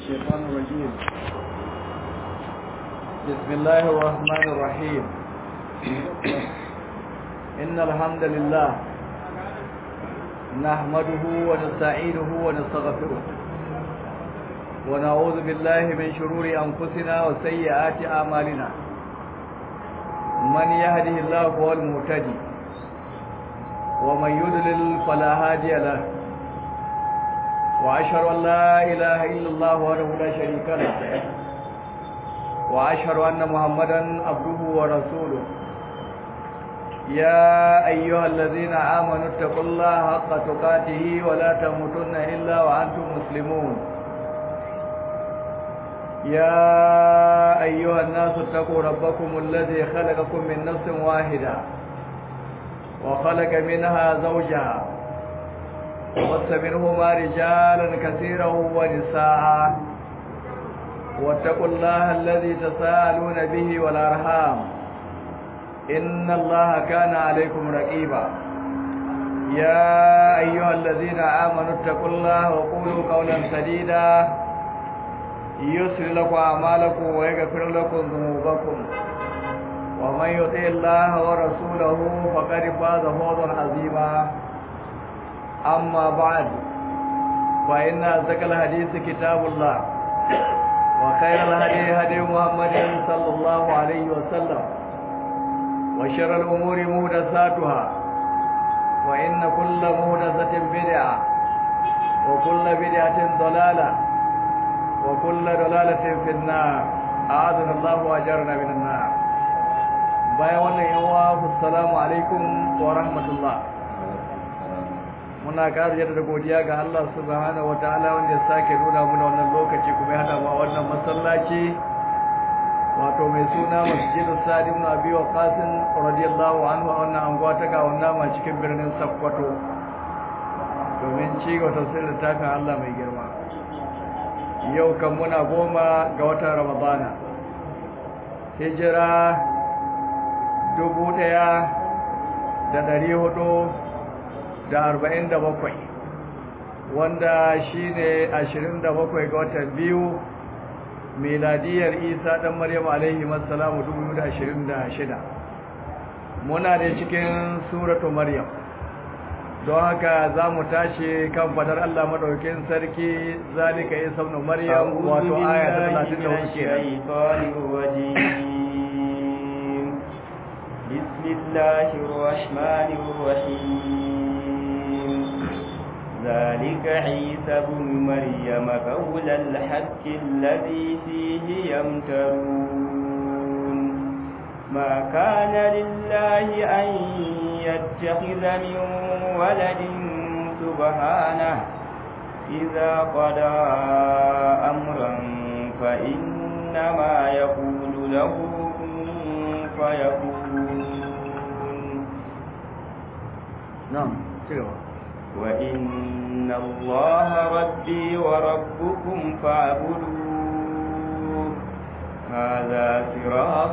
الشيطان الرجيم بسم الله الرحمن الرحيم إن الحمد لله نحمده ونستعينه ونستغفره ونعوذ بالله من شرور أنفسنا وسيئات أعمالنا من يهده الله فهو المهتدي ومن يضلل فلا هادي له وأشهد أن لا إله إلا الله وحده لا شريك له وأشهد أن محمدا عبده ورسوله يا أيها الذين آمنوا اتقوا الله حق تقاته ولا تموتن إلا وأنتم مسلمون يا أيها الناس اتقوا ربكم الذي خلقكم من نفس واحدة وخلق منها زوجها وبث منهما رجالا كثيرا ونساء واتقوا الله الذي تساءلون به والأرحام إن الله كان عليكم رقيبا يا أيها الذين آمنوا اتقوا الله وقولوا قولا سديدا يسر لكم أعمالكم ويغفر لكم ذنوبكم ومن يطع الله ورسوله فقد فاز فوزا عظيما أما بعد فإن أصدق الحديث كتاب الله وخير الهدي هدي محمد صلى الله عليه وسلم وشر الأمور مهدساتها وإن كل مهدسة بدعة وكل بدعة ضلالة وكل ضلالة في النار أعاذنا الله وأجرنا من النار bayan wannan yawa assalamu alaikum wa rahmatullah muna ƙara da godiya ga Allah subhanahu wataala wanda ya sake nuna muna wannan lokaci kuma ya hada mu a wannan masallaci wato mai suna masjidu sa'd ibn abi waqas radiyallahu anhu a wannan anguwa ta ga wannan ma cikin birnin Sokoto domin ci gaba tafsirin littafin Allah mai girma yau kan muna goma ga watan Ramadana hijira dubu ɗaya da ɗari hudu da arba'in da bakwai wanda shi ne ashirin da bakwai ga watan biyu miladiyar isa ɗan maryam alaihi masalamu dubu da ashirin da shida muna da cikin suratu maryam don haka za mu tashi kan fadar allah maɗaukin sarki zalika isa ibn maryam wato aya ta talatin da بسم الله الرحمن الرحيم ذلك عيسى بن مريم قول الحق الذي فيه يمترون ما كان لله أن يتخذ من ولد سبحانه إذا قضى أمرا فإنما يقول له كن فيكون نعم سيروا وإن الله ربي وربكم فاعبدوه هذا صراط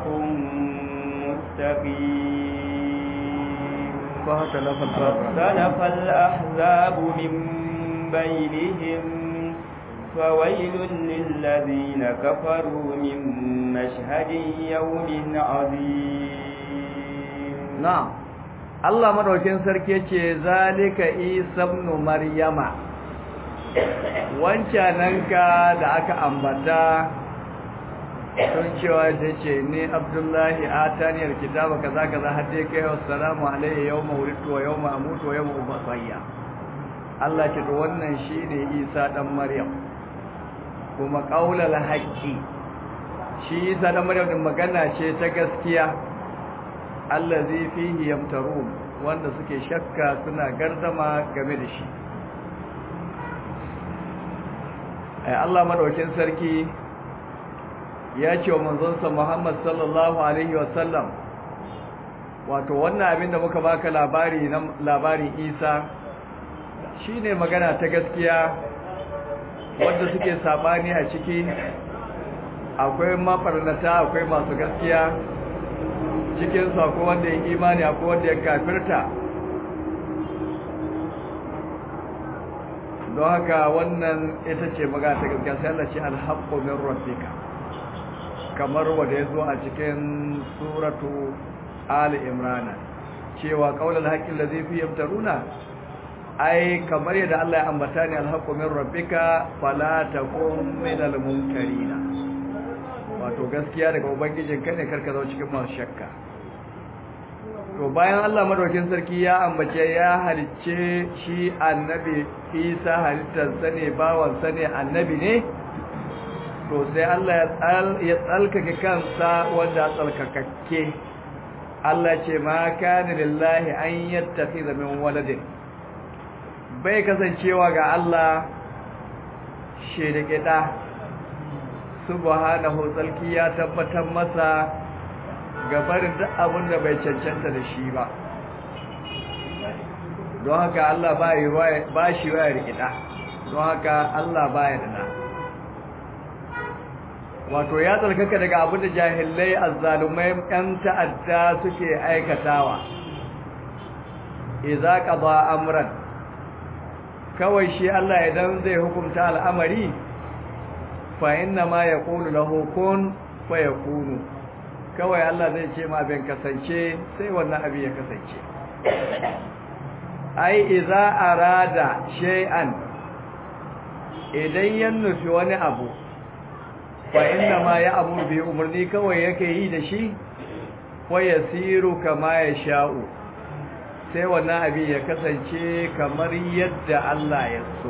مستقيم فاختلف فاختلف الأحزاب من بينهم فويل للذين كفروا من مشهد يوم عظيم نعم Allah madaukin sarki ce zalika isa ibn maryama wancananka da aka ambata sun cewa ta ce ni abdullahi ataniyar kitaba kaza kaza har dai kai assalamu alayhi yawma wulidtu wa yawma amutu wa yawma ubasayya Allah ce to wannan shine Isa dan Maryam kuma qaulal haqqi shi Isa dan Maryam din magana ce ta gaskiya allazi fihi yamtarun wanda suke shakka suna gardama game da shi ai Allah madaukin sarki ya ce wa manzonsa Muhammad sallallahu alaihi wasallam wato wannan abin da muka baka labari na labarin Isa shine magana ta gaskiya wanda suke sabani a ciki akwai mafarnata akwai masu gaskiya cikin su akwai wanda ya imani akwai wanda ya kafirta don haka wannan ita ce magana ta gaskiya sai Allah ce alhaqqu min rabbika kamar wanda ya zo a cikin suratu ali imrana cewa qaulul haqqi allazi fi yamtaruna ai kamar yadda Allah ya ambata ne alhaqqu min rabbika fala takum minal mumtarina wato gaskiya daga ubangijin ka ne karka zo cikin masu shakka to bayan Allah madaukin sarki ya ambace ya halicce shi annabi Isa halittar sa ne bawan sa ne annabi ne to sai Allah ya tsalkake kansa wanda tsalkakakke Allah ce ma kana lillahi an yattakhidha min waladin bai kasancewa ga Allah shirike da subhanahu tsalki ya tabbatar masa gabarin duk abin da bai cancanta da shi ba don haka Allah ba shi waya rikida don haka Allah ba ya da wato ya tsarkaka daga abin da jahilai azzalumai yan ta'adda suke aikatawa idza qada amran kawai shi Allah idan zai hukunta al'amari fa inna ma yaqulu lahu kun fayakunu kawai Allah zai ce ma abin kasance sai wannan abin ya kasance ai idza arada shay'an idan ya nufi wani abu fa inna ma ya amuru bi umarni kawai yake yi da shi wa yasiru kama ya sha'u sai wannan abin ya kasance kamar yadda Allah ya so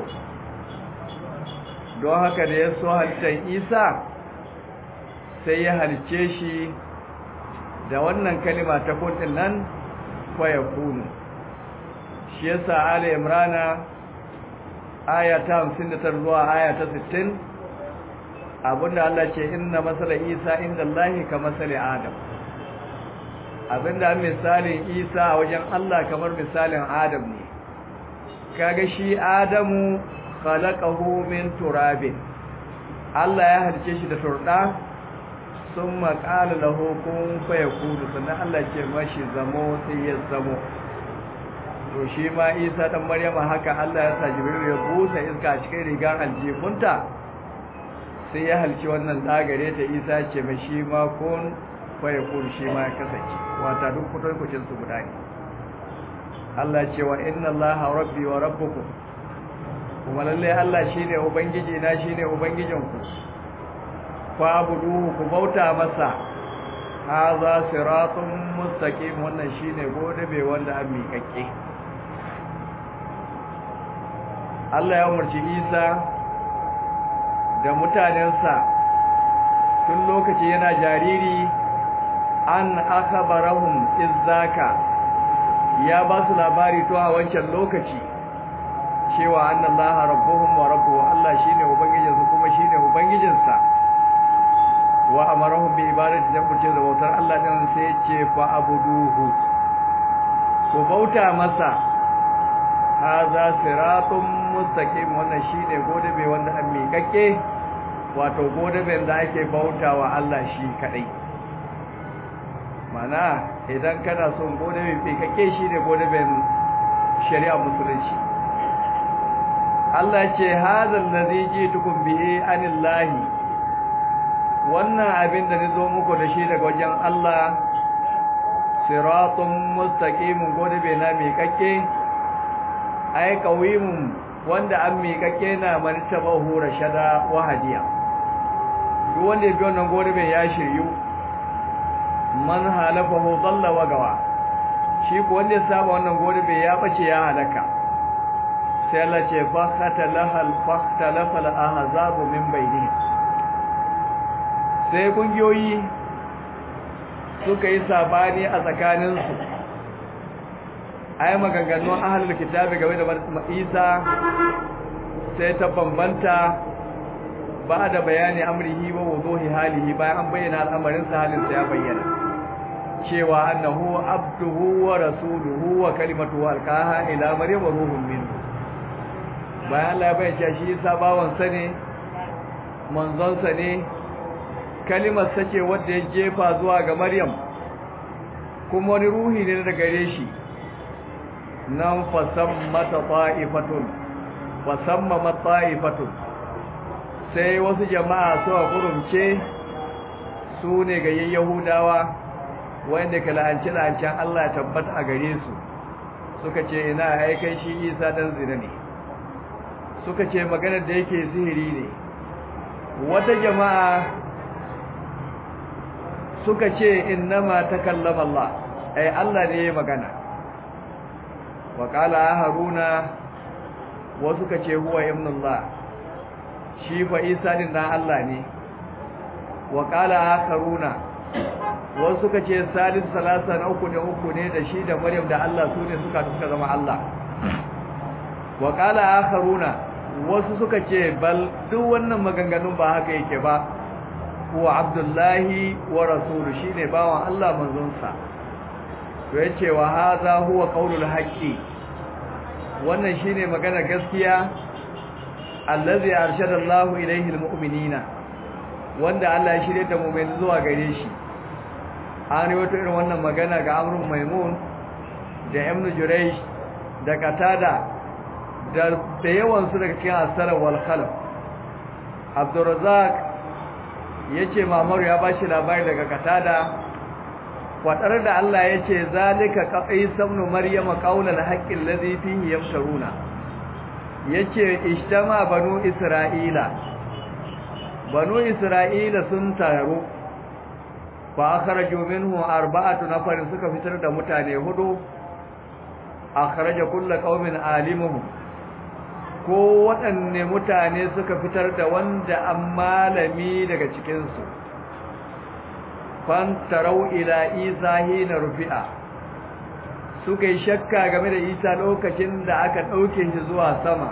don haka da ya so halittar Isa sai ya halice shi da wannan kalima ta kundin nan fa yakunu shi yasa Ali Imrana aya ta 59 zuwa aya ta 60 abinda Allah ce inna masala Isa inda Allah ka masala Adam abinda misalin Isa a wajen Allah kamar misalin Adam ne kaga shi Adamu khalaqahu min turabin Allah ya halice shi da turda summa qala lahu kun fayakunu sannan Allah ce mashi zamo sai ya zamo to shi ma Isa dan Maryama haka Allah ya sa Jibril ya busa iska a cikin rigar aljifunta sai ya halci wannan dagare ta Isa ce mai shi ma kun fayakun shi ma ya kasance wata duk kudin kucin su guda ne Allah ce wa inna Allah rabbi wa rabbukum kuma lalle Allah shine ubangiji na shine ubangijinku fa budu ku bauta masa haza siratun mustaqim wannan shine gode bai wanda an miƙaƙe Allah ya umarci Isa da mutanensa tun lokaci yana jariri an akhbarahum izzaka ya ba su labari to a wancan lokaci cewa annallaha rabbuhum wa rabbuhu Allah shine ubangijinsu kuma shine ubangijinsa wa amarahum bi ibadati da kurce da bautar Allah din sai ya ce fa abuduhu ku bauta masa haza siratun mustaqim wannan shine godabe wanda an miƙaƙe wato godaben da ake bautawa Allah shi kadai mana idan kana son godabe miƙaƙe shine godaben shari'a musulunci Allah ce hadha allazi jitukum bihi anillahi wannan abin da nazo muku da shi daga wajen Allah siratun mustaqimun godabe na miƙaƙe ai qawimun wanda an miƙaƙe na martabahu rashada wa hadiya duk wanda ya bi wannan godabe ya shiryu man halafahu dalla wa gawa shi ko wanda ya saba wannan godabe ya bace ya halaka sai Allah ce fakhtalaha al-fakhtalafa al-ahzabu min bainihim sai kungiyoyi suka yi sabani a tsakaninsu ai maganganun ahlul kitabi game da Isa sai ta bambanta ba da bayani amrihi wa wuduhi halihi bayan an bayyana al'amarin sa halin sa ya bayyana cewa annahu abduhu wa rasuluhu wa kalimatuhu alqaha ila maryam wa ruhun minhu bayan Allah ya bayyana shi Isa bawan sa ne manzon sa ne kalimar sa ce wanda ya jefa zuwa ga Maryam kuma wani ruhi ne daga gare shi nan fasan mata ta'ifatun wasamma matta'ifatun sai wasu jama'a suka gurumce su ne ga yahudawa wanda ka la'anci la'ancin Allah ya tabbata a gare su suka ce ina aikai shi isa dan zina ne suka ce maganar da yake sihiri ne wata jama'a suka ce innama takallama Allah ai Allah ne ya magana wa qala haruna wa suka ce huwa ibnullah shi fa isa din dan Allah ne wa qala akharuna wa suka ce salis salasa na uku ne uku ne da shi da maryam da Allah su ne suka suka zama Allah wa qala akharuna wasu suka ce bal duk wannan maganganun ba haka yake ba huwa abdullahi wa rasulu shine bawan Allah manzonsa to yace wa hadha huwa qaulul haqqi wannan shine magana gaskiya allazi arshada Allahu ilayhi almu'minina wanda Allah ya shirye da mu'min zuwa gare shi an wato irin wannan magana ga Amrun Maimun da Ibn Jurayj da Qatada da da yawan su daga cikin asara wal khalaf Abdurrazzaq yace Mamaru ya bashi labari daga Qatada fadar da Allah yace zalika qais ibn maryama qaulal haqqi alladhi fihi yamtaruna yace ijtama banu isra'ila banu isra'ila sun taru fa akhraju minhu arba'atu nafarin suka fitar da mutane hudu akhraja kullu qaumin alimuhum ko waɗanne mutane suka fitar da wanda an malami daga cikinsu fantarau ila isa hina rufi'a suka yi shakka game da isa lokacin da aka ɗauke shi zuwa sama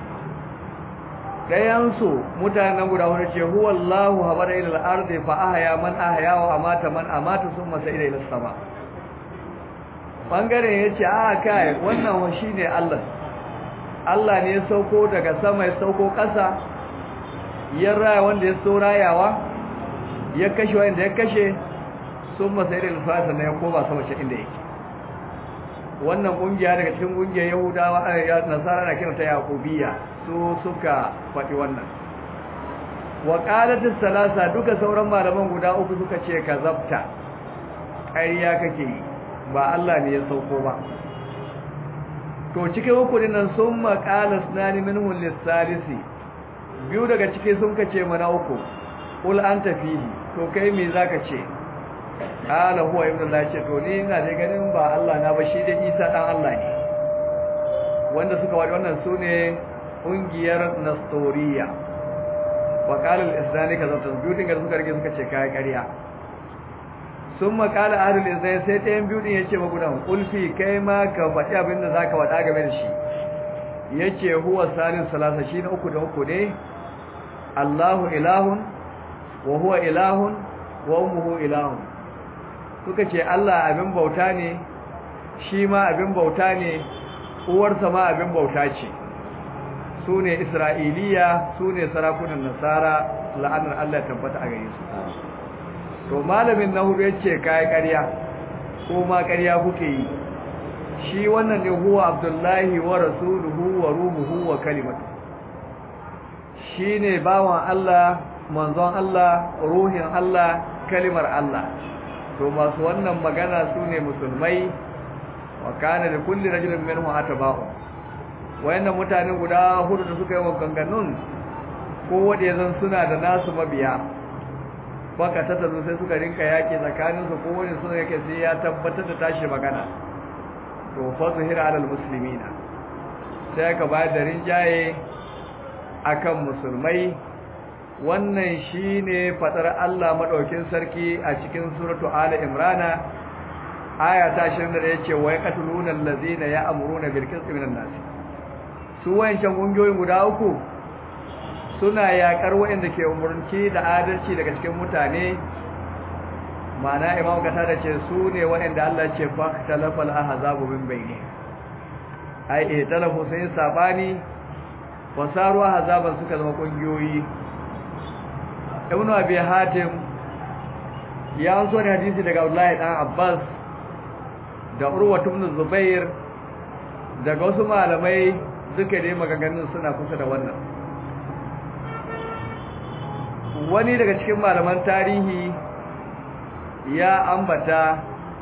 ɗayansu mutanen guda wani ce huwallahu haɓar ilal arzi fa ahaya man ahaya wa amata man amata sun masa ila ilal sama ɓangaren ya ce a kai wannan shi ne allah Allah ne ya sauko daga sama ya sauko ƙasa ya raya wanda ya so rayawa ya kashe wanda ya kashe sun masa irin fasa na ya koma sama shi inda yake wannan ƙungiya daga cikin ƙungiyar yahudawa a nasara na kiranta yaƙubiya su suka faɗi wannan wa ƙalatin salasa duka sauran malaman guda uku suka ce ka zabta ƙarya kake yi ba Allah ne ya sauko ba to cikin hukunin nan sun maƙala sunani minhun lissalisi biyu daga ciki sun kace mana uku ul an tafihi to kai me zaka ce qala huwa ibn Allah ce to ni ina da ganin ba Allah na ba shi da Isa dan Allah ne wanda suka wadi wannan sune ungiyar Nestoriya wa qala al-islami kaza to biyu din suka rige suka ce kai ƙarya sun makala ahlul izai sai ɗayan biyu din yace magudan ulfi kai ma ka faɗi abin da zaka faɗa game da shi yace huwa salis salasa shi na uku da uku ne Allahu ilahun wa huwa ilahun wa ummuhu ilahun suka ce Allah abin bauta ne shi ma abin bauta ne uwarsa ma abin bauta ce su ne Isra'iliya su ne sarakunan Nasara la'anar Allah tabbata a gare su to malamin na hudu yace kai ƙarya ko ma ƙarya kuke yi shi wannan ne huwa abdullahi wa rasuluhu wa ruhuhu wa kalimatu shine bawan Allah manzon Allah ruhin Allah kalimar Allah to masu wannan magana sune musulmai wa kana da kulli rajulin minhum atba'u wayannan mutane guda hudu da suka yi wa ganganun ko wanda zan suna da nasu mabiya baka tattazo sai suka rinka yaki tsakaninsu ko wani suna yake sai ya tabbatar da tashi magana to fa zuhira alal muslimina sai aka bayar da rinjaye akan musulmai wannan shine fadar Allah madaukin sarki a cikin suratu ali imrana aya ta 20 yace wa yaqtuluna allazina ya'muruna bil qisti minan nas su wayancan gungiyoyin guda uku suna yakar waɗanda ke umurci da adalci daga cikin mutane mana imam kata da ce su ne waɗanda Allah ce fa talafal ahzabu min bayni ai eh talafu sai sabani wasaru ahzaban suka zama kungiyoyi ibnu abi hatim ya so ne hadisi daga Abdullahi dan Abbas da Urwa ibn Zubair daga wasu malamai duka dai maganganun suna kusa da wannan wani daga cikin malaman tarihi ya ambata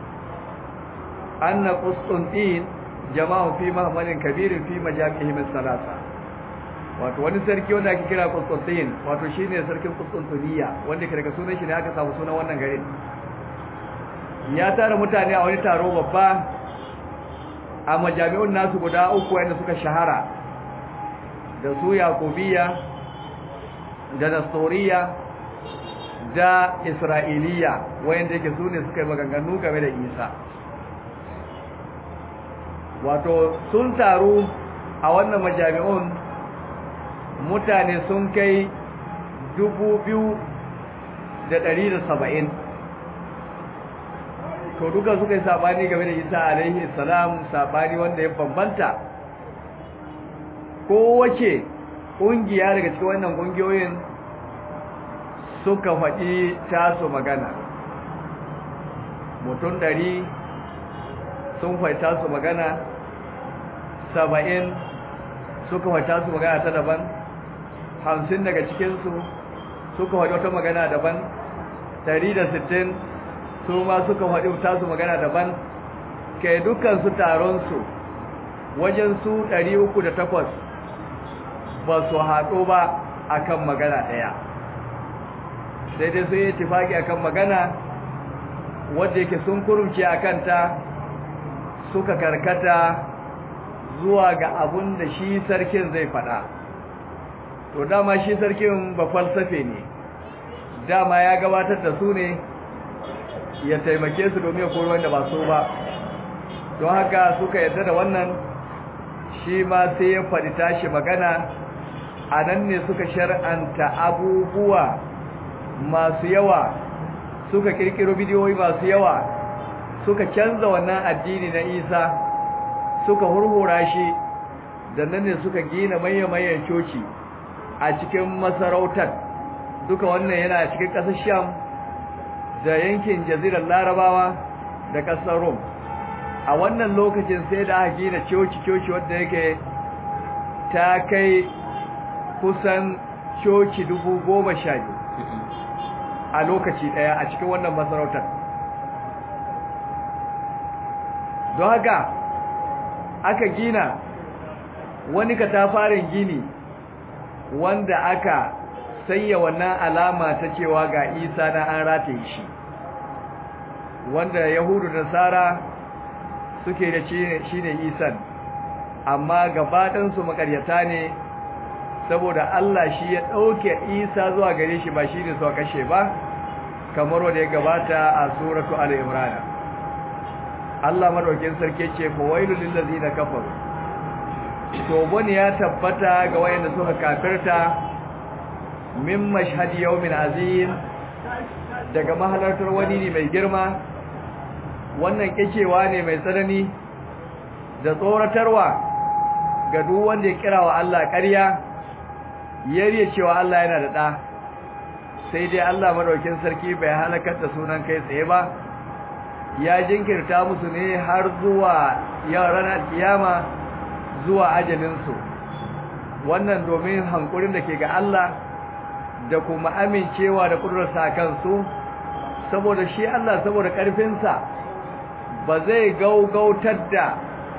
anna qustuntin jama'u fi mahmalin kabirin fi majaqihim salasa wato wani sarki wanda ake kira Constantine wato shine sarkin Constantinople wanda daga sunan shi ne aka samu sunan wannan garin ya tara mutane a wani taro babba a majami'un nasu guda uku wanda suka shahara da su Yakubiya da Nastoriya da Isra'iliya wanda yake sune suka yi maganganu game da Isa wato sun taru a wannan majami'un mutane sun kai dubu biyu da ɗari da saba'in to duka suka yi saɓani game da isa alaihi salam saɓani wanda ya bambanta kowace ƙungiya daga cikin wannan ƙungiyoyin suka faɗi tasu magana mutum ɗari sun faɗi tasu magana saba'in suka faɗi tasu magana ta daban hamsin daga cikinsu suka faɗi wata magana daban ɗari da sittin su ma suka faɗi tasu magana daban kai dukansu taronsu wajen su ɗari uku da takwas ba su haɗo ba akan magana ɗaya sai dai sun yi tifaki akan magana wadda yake sun kurumce a kanta suka karkata zuwa ga abun da shi sarkin zai faɗa to dama shi sarkin ba falsafe ne dama ya gabatar da su ne ya taimake su domin ya kori wanda ba so ba don haka suka yarda da wannan shi ma sai ya faɗi tashi magana a nan ne suka shar'anta abubuwa masu yawa suka kirkiro bidiyoyi masu yawa suka canza wannan addini na isa suka hurhura shi da nan ne suka gina maye-mayen coci a cikin masarautar duka wannan yana cikin ƙasar sham da yankin jazirar larabawa da ƙasar rom a wannan lokacin sai da aka gina coci-coci wadda yake ta kai kusan coci dubu goma sha biyu a lokaci ɗaya a cikin wannan masarautar don haka aka gina wani katafarin gini wanda aka sanya wannan alama ta cewa ga isa na an rataye shi wanda yahudu da nasara suke da shi ne isan amma gabaɗansu makaryata ne saboda Allah shi ya ɗauke isa zuwa gare shi ba shi ne suka kashe ba kamar wanda ya gabata a suratu al-imran Allah madaukin sarki ce fa wailul lil ladina kafaru to bane ya tabbata ga wayanda suka kafirta min mashhad yawmin azim daga mahalartar wani ne mai girma wannan kecewa ne mai tsanani da tsoratarwa ga duk wanda ya kira wa Allah ƙarya yariye cewa Allah yana da ɗa sai dai Allah madaukin sarki bai halakar da sunan kai tsaye ba ya jinkirta musu ne har zuwa ranar kiyama zuwa ajalinsu wannan domin hankurin da ke ga Allah da kuma amincewa da kudurarsa a kansu saboda shi Allah saboda ƙarfinsa ba zai gaugautar da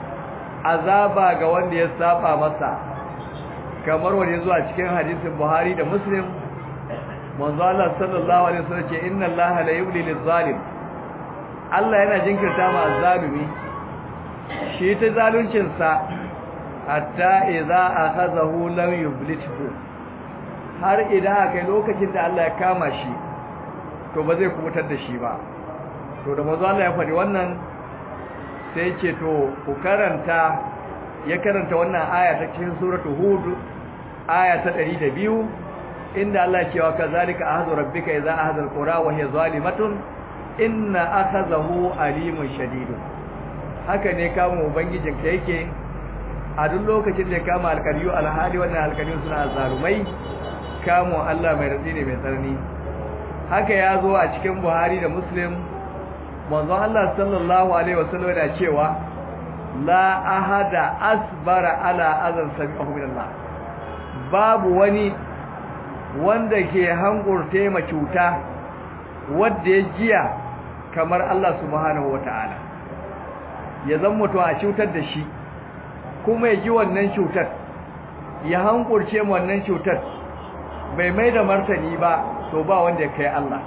azaba ga wanda ya saba masa kamar wanda zuwa cikin hadisin Buhari da Muslim manzo Allah sallallahu alaihi wasallam ce inna Allah la yumli lil-zalim Allah yana jinkirta ma azzalumi shi ta zaluncin sa hatta idza akhazahu lam yublithu har idan akai lokacin da Allah ya kama shi to ba zai kubutar da shi ba to da manzo Allah ya faɗi wannan sai ce to ku karanta ya karanta wannan aya ta cikin suratul hud aya ta 102 inda Allah ya ce wa kazalika ahzu rabbika idza ahza alqura wa hiya zalimatun inna akhazahu alimun shadid haka ne kama ubangijin ka yake a duk lokacin da ya kama alkariyu alhali wannan alkariyu suna zalumai kamo Allah mai ratsi ne mai tsarni haka ya zo a cikin Buhari da Muslim manzon Allah sallallahu alaihi wasallam yana cewa la ahada asbara ala azan sami'ahu min Allah babu wani wanda ke hangurte ma cuta wanda ya jiya kamar Allah subhanahu wata'ala ya zan mutu a cutar da shi kuma ya ji wannan cutar ya hankurce wannan cutar bai mai da martani ba to ba wanda ya kai Allah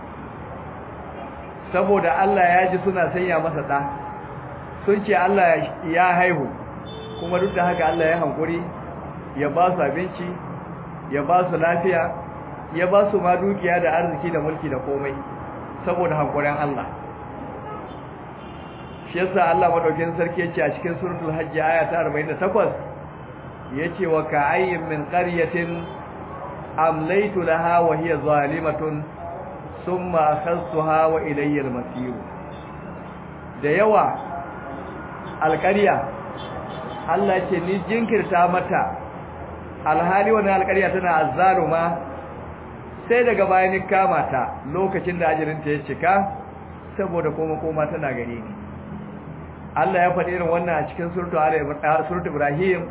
saboda Allah ya ji suna sanya masa ɗa sun ce Allah ya haihu kuma duk da haka Allah ya hankuri ya ba su abinci ya ba su lafiya ya ba su ma dukiya da arziki da mulki da komai saboda hankurin Allah shi yasa Allah madaukakin sarki yace a cikin suratul hajj aya ta 48 yace wa ka'ayyin min qaryatin amlaytu laha wa hiya zalimatun thumma akhadtuha wa ilayya al-masir da yawa alƙarya Allah ce ni jinkirta mata alhali wannan alƙarya tana azzaluma sai daga bayan kama ta lokacin da ajirinta ya cika saboda koma koma tana gare ni Allah ya faɗi irin wannan a cikin suratu Ibrahim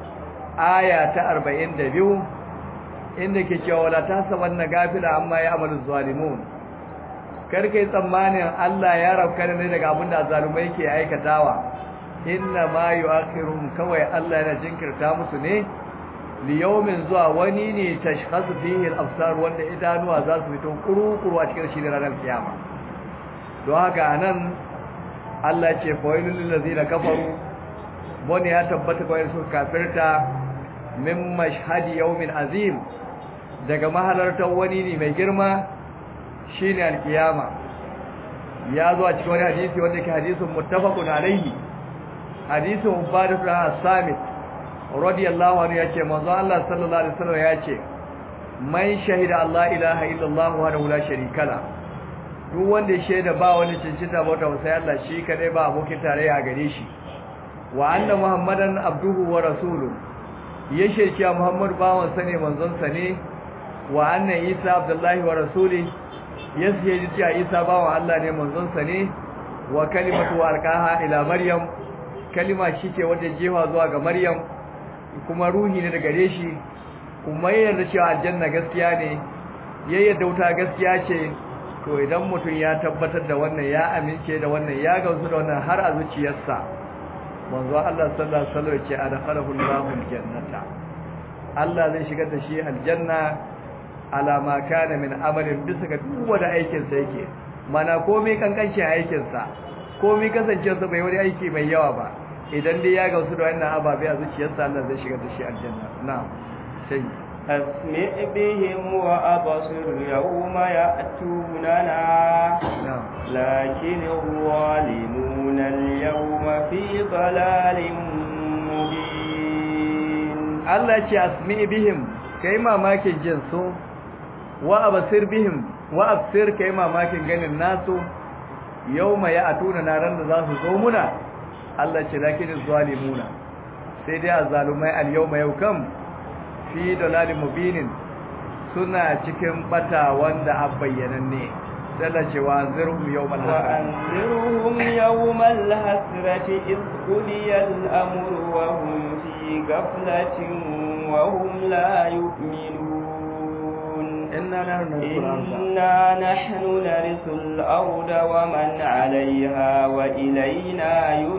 aya ta 42 inda ke cewa wala tasabanna gafila amma ya amalu zalimun karkai tsammanin Allah ya rafka ne daga abin da zalumai ke aikatawa inna ma yu'akhiruhum kawai Allah yana jinkirta musu ne liyaumin zuwa wani ne tashkhasu fihi al-absar wanda idanuwa za su fito kuru-kuru a cikin shi ranar kiyama don haka anan Allah ce fawailul lil ladina kafaru wani ya tabbata kawai su kafirta min mashhadi yawmin azim daga mahalartar wani ne mai girma shine al-kiyama ya zo a cikin wani hadisi wanda ke hadisin muttafaqun alaihi hadisin ubadah bin as-samit radiyallahu anhu yace manzo Allah sallallahu alaihi wasallam yace man shahida Allah ilaha illallah wa la sharika la duk wanda ya shaida ba wani cincita bauta sai Allah shi kadai ba abokin tarayya gare shi wa anna muhammadan abduhu wa rasuluhu ya shirki muhammad bawan sa ne manzon sa ne wa anna isa abdullahi wa rasuli ya shaidi cewa isa bawan Allah ne manzon sa ne wa kalimatu alqaha ila maryam kalima shi ce wanda jefa zuwa ga maryam kuma ruhi ne daga gare shi kuma yarda cewa aljanna gaskiya ne ya yarda wuta gaskiya ce to idan mutum ya tabbatar da wannan ya amince da wannan ya gamsu da wannan har a zuciyarsa manzo Allah sallallahu alaihi wasallam ce adkhalahu Allahu aljannata Allah zai shigar da shi aljanna ala ma kana min amalin bisa ga duk wanda aikin sa yake mana komai kankancin aikin sa komai kasancewarsa bai wani aiki mai yawa ba idan dai ya gamsu da wannan ababe a zuciyarsa Allah zai shigar da shi aljanna na'am sai أسمع بهم وأبصر يوم يأتوننا لكن الظالمون اليوم في ضلال مبين الله يجي أسمع بهم كيما ماكن جنسو وأبصر بهم وأبصر كيما ماكن جن الناس يوم يأتوننا رند ذات زومنا الله يجي لكن الظالمون سيدي الظالمين اليوم يوكم fi dalalin mubinin suna cikin bata wanda a bayyananne dalla cewa anzirhum yawmal hasrati وأنذرهم يوم الحسرة إذ قضي الأمر وهم في غفلة وهم لا يؤمنون inna nahnu narsul arda إنا نحن نرث الأرض ومن عليها وإلينا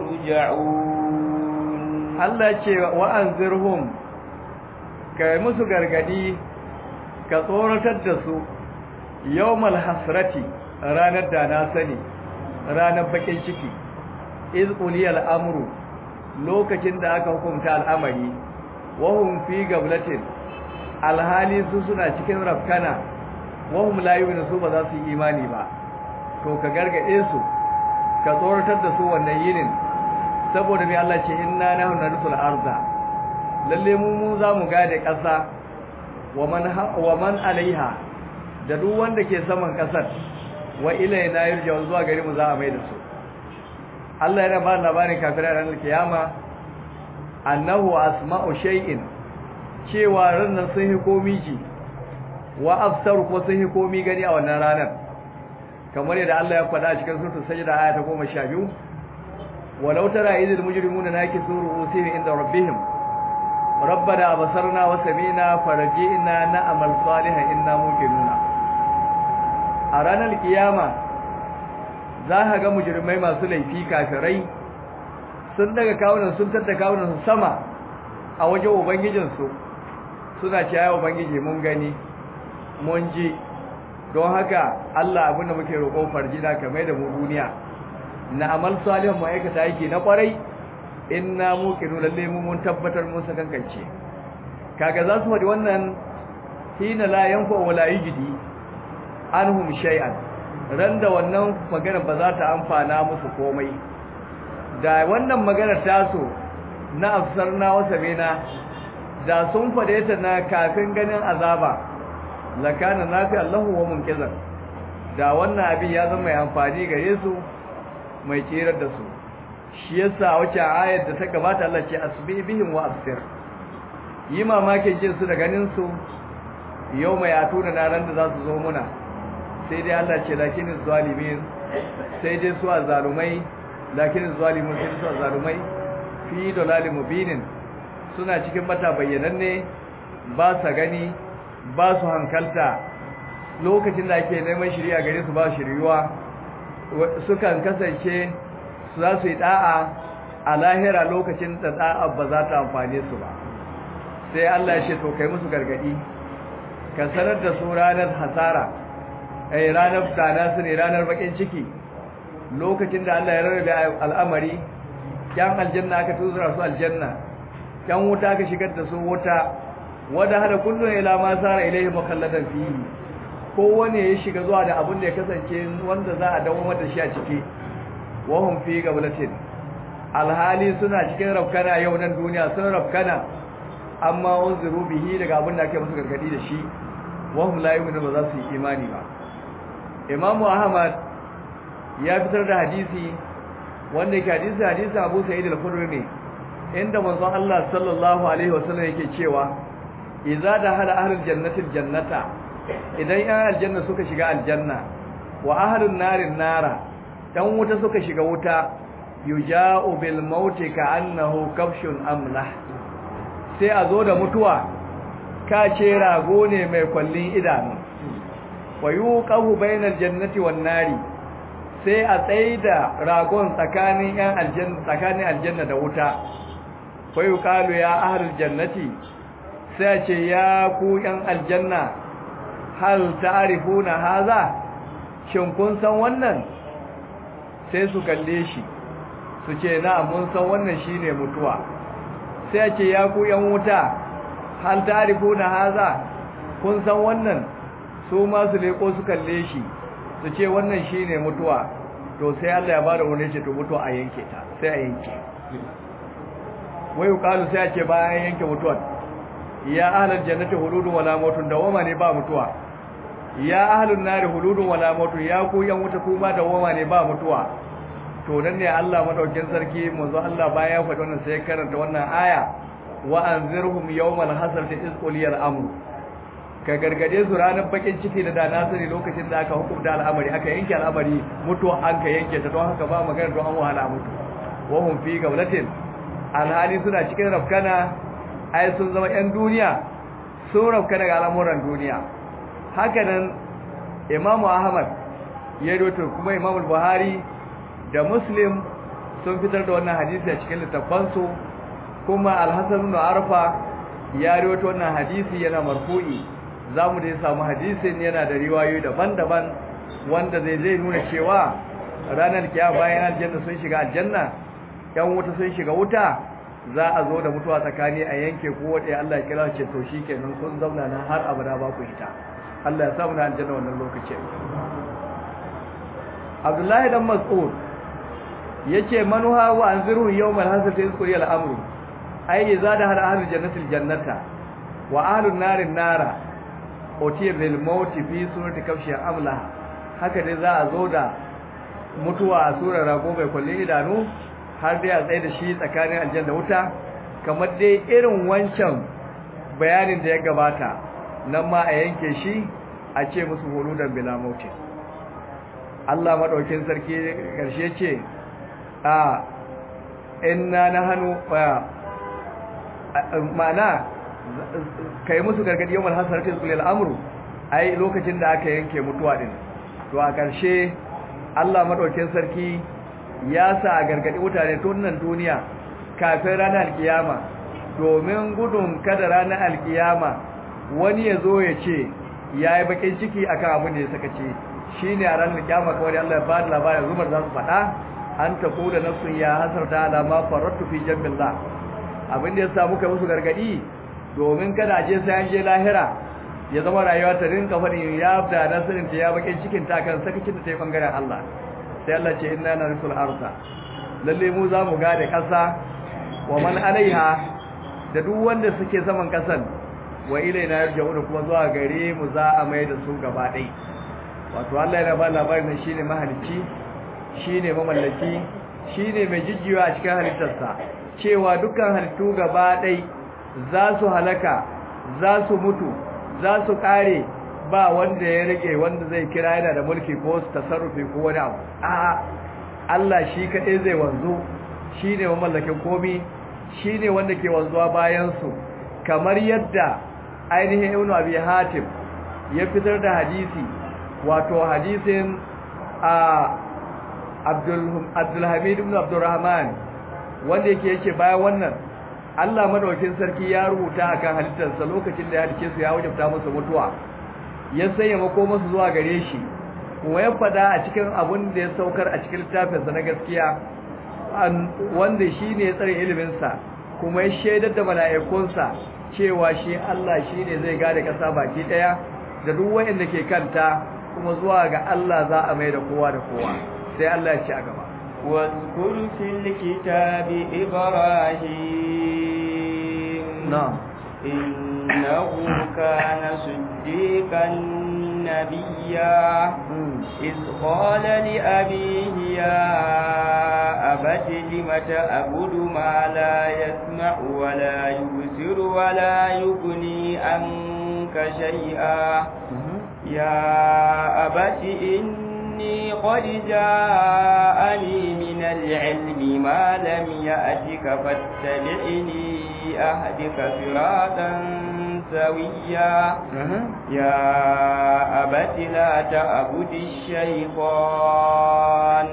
يرجعون Allah ce wa anzirhum kai musu gargadi ka tsoratar da su yawmal hasrati ranar da na sani ranar bakin ciki iz uliyal amru lokacin da aka hukunta al'amari wahum fi gablatin alhali su suna cikin rafkana wahum la yu'minu su ba za su yi imani ba to ka gargade su ka tsoratar da su wannan yinin saboda mai Allah ce inna nahnu narsul arda lalle mu mu za mu gade ƙasa wa man wa man alaiha da duk wanda ke saman ƙasar wa ilaina yurja zuwa gari mu za a mai da su Allah yana ba labarin kafirai ranar kiyama annahu asma'u shay'in cewa ranar sun yi komi ji wa afsaru ko sun yi komi gani a wannan ranar kamar yadda Allah ya faɗa a cikin suratul sajda aya ta 12 walau tara idil mujrimuna nakisu ru'usihim inda rabbihim rabbana abasarna wa sami'na farji'na na'mal salihan inna muqinuna a ranar kiyama za ka ga mujrimai masu laifi kafirai sun daga kawunan sun tattaka kawunan su sama a wajen ubangijinsu suna ce ya ubangiji mun gani mun ji don haka Allah abinda muke roƙon farjina kamar da mu duniya na amal salihan mu aikata yake na kwarai inna muqinu lalle mu mun tabbatar mun sakankance kaga za su faɗi wannan hina la yanfa wala yujdi anhum shay'an ran da wannan magana ba za ta amfana musu komai da wannan magana ta so na afsarna wa sabina da sun faɗe ta na kafin ganin azaba lakana nafi Allahu wa munkizan da wannan abin ya zama mai amfani gare su mai tsirar da su shi yasa wace ayar da ta gabata Allah ce asbi bihim wa absir yi mamakin jin su da ganin su yau mai atuna na ran da za su zo muna sai dai Allah ce lakinin zalimin sai dai su azalumai lakinin zalimin sai su azalumai fi dalalin mubinin suna cikin mata bayyananne ba sa gani ba su hankalta lokacin da ake neman shirya gare su ba shiryuwa sukan kasance su za su yi da'a a lahira lokacin da da'a ba za ta amfane su ba sai Allah ya ce to kai musu gargadi ka sanar da su ranar hasara ai ranar dana su ne ranar bakin ciki lokacin da Allah ya rarrabe al'amari yan aljanna aka tuzura su aljanna yan wuta aka shigar da su wuta wanda hada kullun ila ma sara ilaihi mukalladan fihi kowane ya shiga zuwa da abin da ya kasance wanda za a dawo da shi a ciki wahum fi gablatin alhali suna cikin rafkana yau nan duniya sun rafkana amma unziru bihi daga abin da ake musu gargadi da shi wahum la yu'minu ba za su yi imani ba imamu ahmad ya fitar da hadisi wanda yake hadisi hadisi abu sa'id al-khudri ne inda manzon Allah sallallahu alaihi wasallam yake cewa idza dakhala ahlul jannati jannata idan yan aljanna suka shiga aljanna wa ahlun narin nara dan wuta suka shiga wuta yuja'u bil mauti ka'annahu kafshun amlah sai a zo da mutuwa ka ce rago ne mai kwallin idanu wa yuqahu bainal jannati wan nari sai a tsaida ragon tsakanin yan aljanna tsakanin aljanna da wuta fa yuqalu ya ahlul jannati sai ce ya ku yan aljanna hal ta'rifuna haza shin kun san wannan sai su kalle shi su ce na mun san wannan shine mutuwa sai ce ya ku yan wuta hal ta'rifuna haza kun san wannan su ma su leko su kalle shi su ce wannan shine mutuwa to sai Allah ya bada wani ce to mutuwa a yanke ta sai a yanke wai yuqalu sai a ce bayan yanke mutuwar ya ahlal jannati huludun wala mautun dawama ne ba mutuwa ya ahlun nari huludun wala mautun ya ku yan wuta kuma dawama ne ba mutuwa to nan ne Allah madaukin sarki manzo Allah bayan ya faɗi wannan sai karanta wannan aya wa anzirhum yawmal hasrati iz quliyal amru ka gargade su ranar bakin ciki da dana sani lokacin da aka hukunta al'amari aka yanke al'amari mutuwa an ka yanke ta don haka ba magana don an wahala mutu wa hum fi gawlatin alhali suna cikin rafkana ai sun zama yan duniya sun rafkana ga al'amuran duniya haka nan imamu ahmad ya roto kuma imamu buhari da muslim sun fitar da wannan hadisi a cikin littafansu kuma alhassan ibn arfa ya roto wannan hadisi yana marfu'i zamu da samu hadisin yana da riwayoyi daban-daban wanda zai zai nuna cewa ranar kiyama bayan aljanna sun shiga aljanna yan wuta sun shiga wuta za a zo da mutuwa tsakani a yanke ko wadda Allah ya kira ce to shikenan sun zauna nan har abada ba ku ita Allah ya samu na aljanna wannan lokacin Abdullahi dan Mas'ud yace manuha wa anziru yawmal hasati yazkuri al-amru ay zada hal ahlul jannati al-jannata wa ahlun nari nara otiyar lil mauti fi surati kafshi amla haka dai za a zo da mutuwa a surar rago mai kullin idanu har dai a tsaye da shi tsakanin aljanna wuta kamar dai irin wancan bayanin da ya gabata nan ma a yanke shi a ce musu huludan bila mauti Allah madaukin sarki karshe ce a inna nahnu ma'ana kai musu gargadi yawan hasarati zulil amru ai lokacin da aka yanke mutuwa din to a ƙarshe Allah madaukakin sarki ya sa a gargadi mutane tun nan duniya kafin ranar alkiyama domin gudun kada ranar alkiyama wani ya zo ya ce ya yi bakin ciki akan abin da ya saka ce shi ne a ranar alkiyama kawai da Allah ya ba da labarin zumar za su faɗa an ta kula nafsun ya hasarta alama farattu fi jambillah abin da ya sa muka musu gargadi domin kada a je sai an je lahira ya zama rayuwa ta rinka faɗin ya da nasirin ta ya bakin cikin ta kan sakacin da ta yi bangaren Allah sai Allah ce inna na rusul arsa lalle mu za mu gade ƙasa wa man alaiha da duk wanda suke saman ƙasan wa ilaina yarja'una kuma zuwa gare mu za a mai da su gaba ɗai wato Allah yana ba labarin nan shine mahalicci shine mamallaki shine mai jijjiwa a cikin halittarsa cewa dukkan halittu gaba ɗai za su halaka za su mutu za su ƙare ba wanda ya rage wanda zai kira yana da mulki ko su tasarrufi ko wani abu a'a Allah shi kaɗai zai wanzu shi ne mamallakin komi shi ne wanda ke wanzuwa bayansu kamar yadda ainihin ibn abi hatim ya fitar da hadisi wato hadisin a abdulhamid ibn abdurrahman wanda yake yake bayan wannan Allah madaukin sarki ya rubuta akan halittarsa lokacin da ya halice su ya wajabta musu mutuwa ya sanya makomansu zuwa gare shi kuma ya fada a cikin abun da ya saukar a cikin littafinsa na gaskiya wanda shi ne ya tsare iliminsa kuma ya shaidar da mala'ikunsa cewa shi Allah shi ne zai gada ƙasa baki ɗaya da duk wayanda ke kanta kuma zuwa ga Allah za a mai da kowa da kowa sai Allah ya ci a gaba واذكر في الكتاب إبراهيم نعم إنه كان صديقا نبيا إذ قال لأبيه يا أبت لم تأبد ما لا يسمع ولا يبصر ولا يغني عنك شيئا يا أبت إني قد جاءني من العلم ما لم يأتك فاتبعني أهدك صراطا سويا يا أبت لا تعبد الشيطان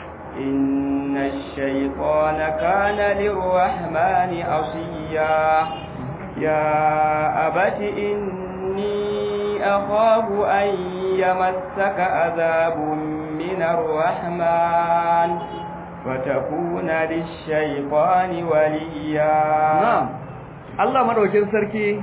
إن الشيطان كان للرحمن عصيا يا أبت إني أخاف أن يمسك عذاب من الرحمن فتكون للشيطان وليا نعم Allah madaukin sarki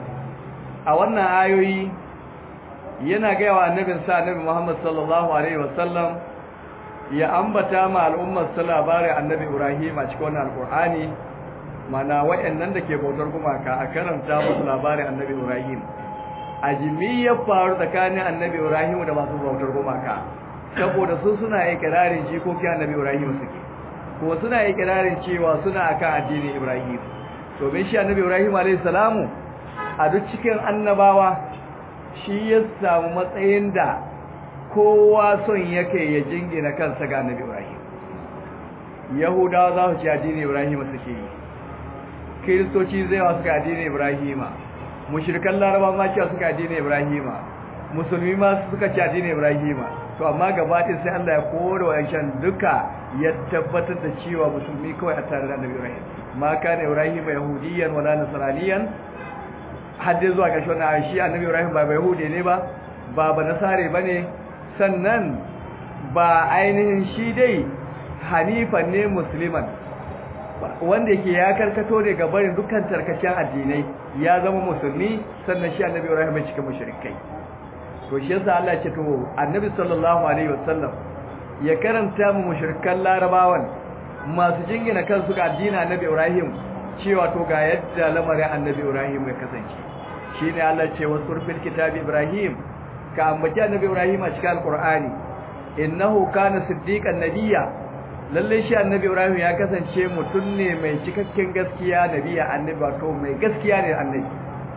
a wannan ayoyi yana gaya wa annabin sa annabi Muhammad sallallahu alaihi wasallam ya ambata ma al'ummar sa labarin annabi Ibrahim a cikin wannan alqur'ani mana wayannan da ke bautar gumaka a karanta musu labarin annabi Ibrahim a ya faru tsakanin annabi Ibrahim da masu bautar gumaka saboda su suna ikirarin jikokin annabi Ibrahim suke ko suna ikirarin cewa suna akan addinin Ibrahim domin shi annabi Ibrahim alayhi salamu a duk cikin annabawa shi ya samu matsayin da kowa son yake ya jingina kansa ga annabi Ibrahim Yahudawa za su ci addinin Ibrahim suke yi Kiristoci zai wa suka addinin Ibrahim mushrikan Laraba ma cewa suka addinin Ibrahim musulmi ma suka ci addinin Ibrahim to amma gaba ɗaya sai Allah ya kore wa duka ya tabbatar da cewa musulmi kawai a tare da annabi Ibrahim ma kana ibrahim yahudiyan wala nasraniyan hadde zuwa ga shona shi annabi ibrahim ba yahudi ne ba ba ba nasare bane sannan ba ainihin shi dai hanifan ne musliman wanda yake ya karkato ne ga barin dukkan tarkacen addinai ya zama musulmi sannan shi annabi ibrahim bai cika mushrikai to shi yasa Allah ya ce to annabi sallallahu alaihi wasallam ya karanta mu mushrikan larabawan masu jingina kansu ga addinin annabi Ibrahim cewa to ga yadda lamarin annabi Ibrahim ya kasance shine Allah ce wa surfil kitabi Ibrahim ka ambaci annabi Ibrahim a cikin alqur'ani innahu kana siddiqan nabiyya lalle shi annabi Ibrahim ya kasance mutum ne mai cikakken gaskiya nabiya annabi wato mai gaskiya ne annabi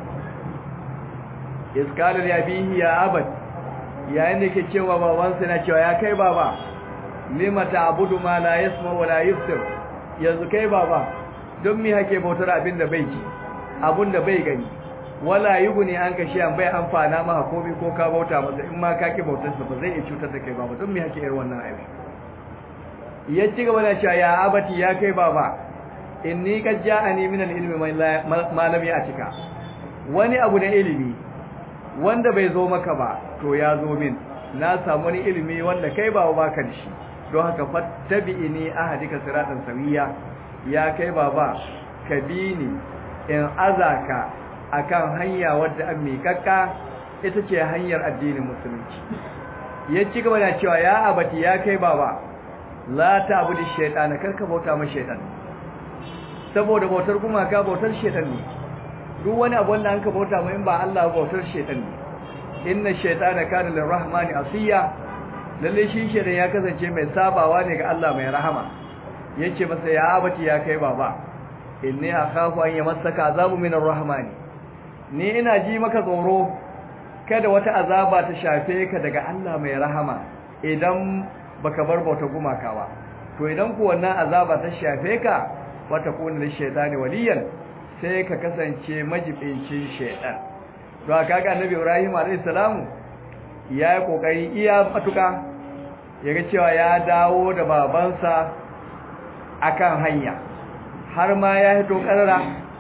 iskala ya bihi ya abad yayin da yake cewa babansa na cewa ya kai baba lima ta'budu ma la yasma wa la yubsir yanzu kai baba don me hake bautar abin da bai ji abun da bai gani wala yughni an ka shiyan bai amfana maka komai ko ka bauta masa in ma ka ki bautar sa ba zai iya cutar da kai baba don me hake irin wannan abin ya ci gaba da cewa ya abati ya kai baba inni qad ja'ani min al-ilmi ma lam ya'tika wani abu da ilimi wanda bai zo maka ba to ya zo min na samu wani ilimi wanda kai ba baka da shi don haka fattabi'ini ahadika siratan sawiya ya kai baba ka bi ni in azaka akan hanya wadda an miƙaƙƙa ita ce hanyar addinin musulunci ya ci gaba da cewa ya abati ya kai baba la ta'budu shaytana karka bauta ma shaytan saboda bautar gumaka bautar shaytan ne duk wani abu wanda an ka bauta ma in ba Allah bautar shaytan ne inna shaytana kana lirrahmani asiya lalle shi shaytan ya kasance mai sabawa ne ga Allah mai rahama yace masa ya abati ya kai baba inni akhafu an yamassaka azabu min arrahmani ni ina ji maka tsoro kada wata azaba ta shafe ka daga Allah mai rahama idan baka bar bauta gumaka ba to idan ku wannan azaba ta shafe ka wata kuna da shaytani waliyan sai ka kasance majibincin shaytan to kaga annabi Ibrahim alayhi salamu ya yi kokari iya matuka yaga cewa ya dawo da babansa akan hanya har ma ya hito karara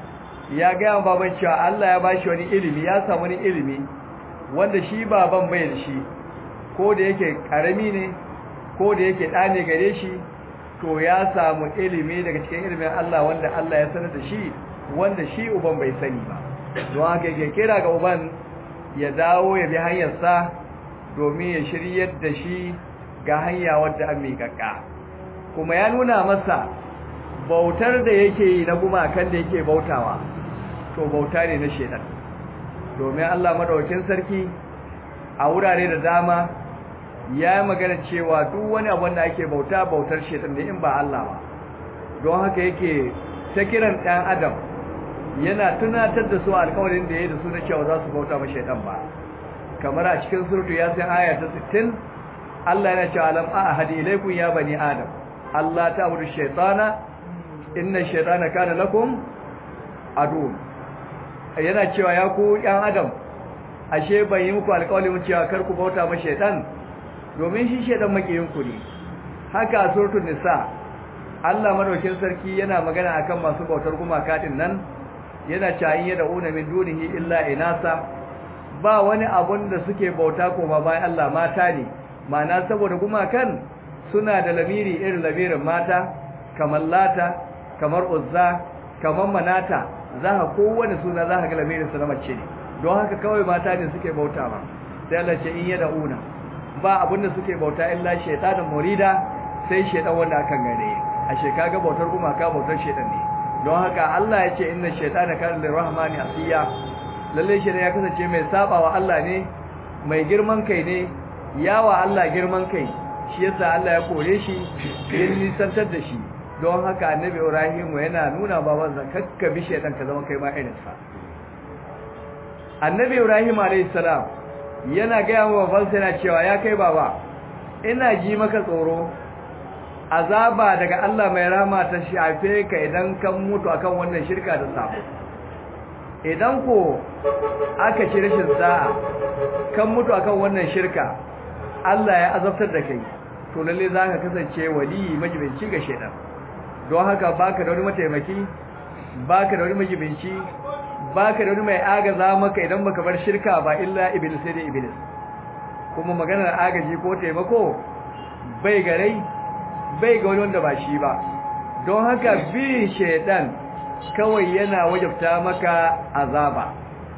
ya ga baban cewa Allah ya bashi wani ilimi ya samu wani ilimi wanda shi baban bai da shi ko da yake karami ne ko da yake ɗa ne gare shi to ya samu ilimi daga cikin ilimin Allah wanda Allah ya sanar da shi wanda shi uban bai sani ba don haka yake kira ga uban ya dawo ya bi hanyarsa domin ya shiryar da shi ga hanya wadda an miƙaƙƙa kuma ya nuna masa bautar da yake yi na gumakan da yake bautawa to bauta ne na shedan domin Allah madaukakin sarki a wurare da dama ya magana cewa duk wani abu da ake bauta bautar shedan ne in ba Allah ba don haka yake ta kiran ɗan adam yana tunatar da su alƙawarin da ya da su na cewa za su bauta ma shedan ba kamar a cikin suratu yasin aya ta 60 Allah yana cewa alam ahadi ilaykum ya bani adam Allah ta'budu shaytana inna shaytana kana lakum adu yana cewa ya ku ɗan adam ashe ban yi muku alƙawarin cewa kar ku bauta ma shaytan domin shi shaytan makiyin ku ne haka suratul nisa Allah madaukin sarki yana magana akan masu bautar gumaka din nan yana cewa in yad'una min dunihi illa inasa ba wani abun da suke bauta ko ba bayan Allah mata ne ma'ana saboda gumakan suna da lamiri irin lamirin mata kamar lata kamar uzza kamar manata za ka kowane suna za ka ga lamirin su na mace ne don haka kawai mata ne suke bauta ba sai Allah ce in yada una ba abinda suke bauta illa shaytanin murida sai shaytan wanda akan gare a shekaga bautar gumaka bautar shaytan ne don haka Allah ya ce inna shaytana kana lirrahmani asiya lalle shi ya kasance mai sabawa Allah ne mai girman kai ne yawa Allah girman kai shi yasa Allah ya kore shi ya nisantar da shi don haka annabi Ibrahim yana nuna babansa kakka bi shaytan ka zama kai ma irin sa annabi Ibrahim alayhi salam yana ga yawa babansa yana cewa ya kai baba ina ji maka tsoro azaba daga Allah mai rahama ta shafe ka idan kan mutu akan wannan shirka da sabo idan ko aka ci rashin sa'a kan mutu akan wannan shirka Allah ya azabtar da kai to lalle zaka kasance wali majibinci ga shedan don haka baka da wani mataimaki baka da wani majibinci baka da wani mai agaza maka idan baka bar shirka ba illa iblis sai da iblis kuma maganar agaji ko taimako bai garai bai ga wani wanda ba shi ba don haka bi shedan kawai yana wajabta maka azaba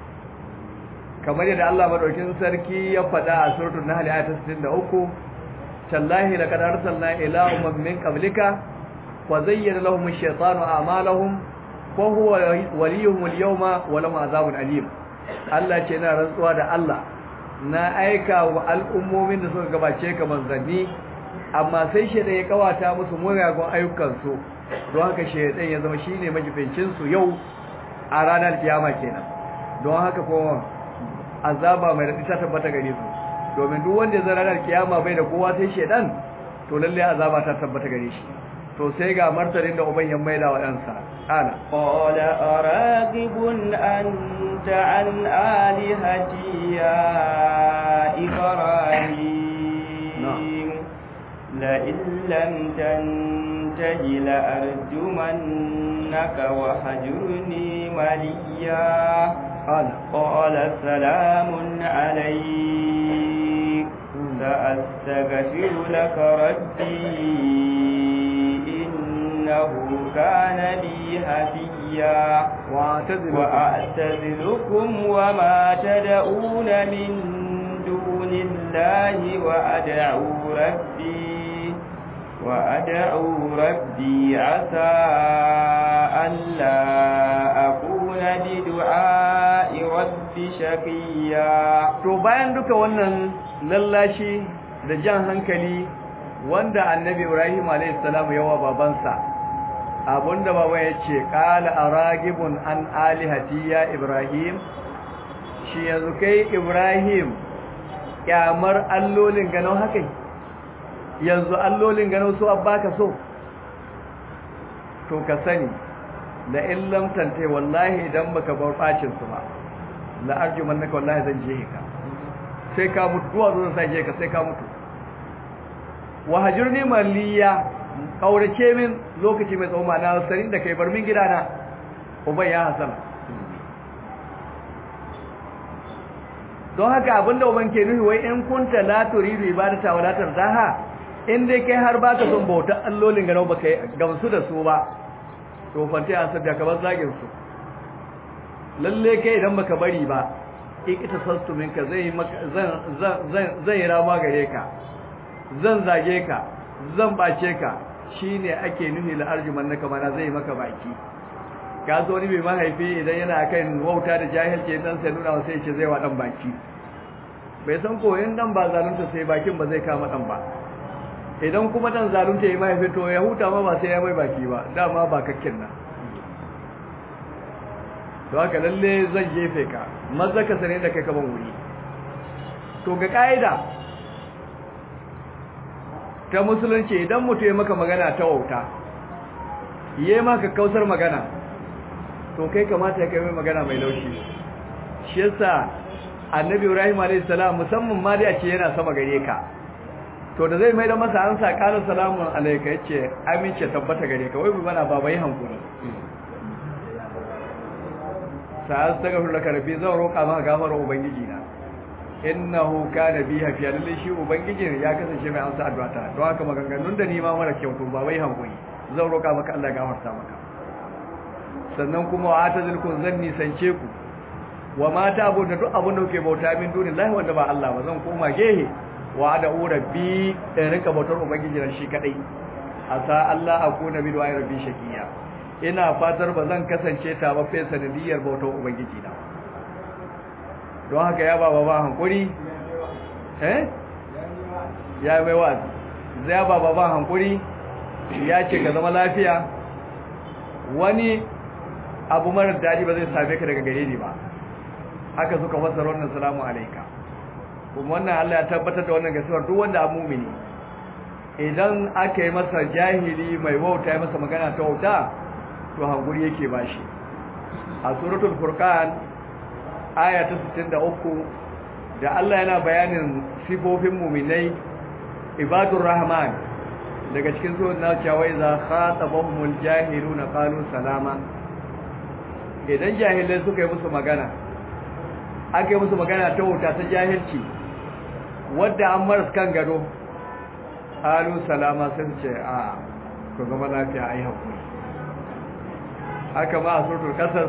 kamar yadda Allah madaukin sarki ya faɗa a suratul nahl ayat 63 tallahi laqad arsalna ila ummin min qablika wa zayyana lahum ash-shaytanu a'malahum wa huwa waliyuhum al-yawma wa lahum azabun alim Allah ce na rantsuwa da Allah na aika wa al'ummomin da suka gabace ka manzanni amma sai shedan ya kawata musu mugagun ayyukansu don haka shedan ya zama shine majibincin su yau a ranar kiyama kenan don haka kuma azaba mai radi ta tabbata gare su domin duk wanda ya zara ranar kiyama bai da kowa sai shedan to lalle azaba ta tabbata gare shi to sai ga martanin da uban ya maida wa ɗansa ana قال أراغب أنت عن آلهتي يا إبراهيم لئن لم تنته لأرجمنك وهجرني مليا ana قال سلام عليك سأستغفر لك ربي إنه كان بي هديا wa'tazilu وأعتزلكم وما تدعون من دون الله وأدعو ربي وأدعو ربي عسى ألا أكون بدعاء ربي شقيا to bayan duka wannan lallashi da jan hankali wanda annabi Ibrahim alayhi salam yawa babansa abunda baba yace qala aragibun an alihati ya Ibrahim shi yanzu kai Ibrahim kyamar allolin gano haka yanzu allolin gano su abbaka so to ka sani la illam tante wallahi idan baka bar bacin su ba la arjumannaka wallahi zan je ka sai ka mutu duwa zan sai je ka sai ka mutu wa hajurni maliya kaurace min lokaci mai tsawo na sarin da kai bar min gidana uban ya hasala don haka abinda uban ke nufi wai in kunta la turidu ibadata wala tarzaha in dai kai har baka son bauta allolin ganau baka gamsu da su ba to fante an sabda ka bar zagin su lalle kai idan baka bari ba ikita sastu minka zai zan zan zan zai rama gare ka zan zage ka zan bace ka shine ake nufi la arjuman naka mana zai maka baki ka zo ni mai mahaifi idan yana kan wauta da jahilci dan sai nuna sai ce zai wa dan baki bai san ko in dan ba zalunta sai bakin ba zai kama dan ba idan kuma dan zalunta yayi mahaifi to ya huta ma ba sai ya mai baki ba dama ba kakkin nan to haka lalle zan jefe ka maza ka sane da kai kaman wuri to ga kaida ta musulunci idan mutum ya maka magana ta wauta yayi maka kausar magana to kai kamata ya kai mai magana mai laushi shi yasa annabi ibrahim alayhi salam musamman ma dai a ce yana sama gare ka to da zai mai da masa ansa qala salamun alayka yace amince tabbata gare ka wai bi mana baba yi hankuri sa astaghfiru laka rabbi zan roƙa maka gafara ubangiji na innahu kana bi hafiya lalle shi ubangijin ya kasance mai amsa addu'a ta don haka maganganun da ni ma mara kyau to baba yi hankuri zan roƙa maka Allah ya gafarta maka sannan kuma wa atazilkum zan nisance ku wa mata abu da duk abun da kuke bauta min dunin lahi wanda ba Allah ba zan koma gehe wa da rabbi in rinka bautar ubangiji ran shi kadai asa Allah akuna bi du'a rabbi shakiya ina fatar ba zan kasance ta ba fa sanadiyar bautar ubangiji na don haka ya baba ba hankuri eh ya mai wazi zai baba ba hankuri ya ce ka zama lafiya wani abu marar daɗi ba zai same ka daga gare ni ba haka suka fassara wannan salamu alaika kuma wannan Allah ya tabbatar da wannan gaskiyar duk wanda abu mumini idan aka yi masa jahili mai wauta ya masa magana ta wauta to hankuri yake bashi a suratul furqan aya ta 63 da Allah yana bayanin sifofin muminai ibadur rahman daga cikin surat na cewa iza khatabahumul jahiluna qalu salama idan jahilai suka yi musu magana aka yi musu magana ta wuta ta jahilci wadda an maras kan gado qalu salama sun ce a ku zama lafiya ai hakuri haka ma a suratul qasas